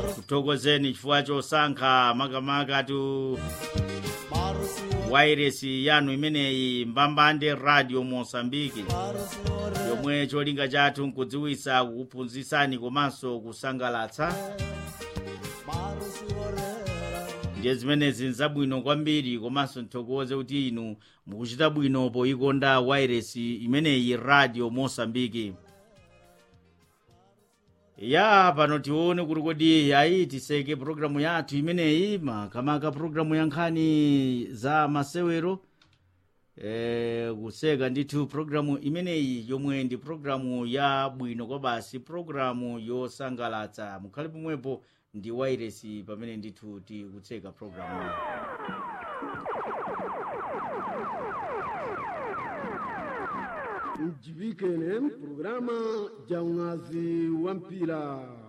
kuthokozeni chifukwa chosankha makamaka tu wairesi yanu imeneyi mbambande radio mosambiki yomwe cholinga chathu nkudziwitsa kukuphunzitsani komanso kusangalatsa ndiye zimenezi nzabwino kwambiri komanso nthokoze kuti inu mukuchita bwino poyikonda wairesi imeneyi radio mosambiki ya pano tione kuti kodi ayi tiseke programu yathu imeneyi makamaka programu ya nkhani za masewero e, kuseka ndithu programu imeneyi yomwe ndi programu ya bwino kwa basi programu yosangalatsa mukhale pomwepo ndi wairesi pamene ndithu tikutseka programu iyi mjibike ne programa ja mwazi wa mpira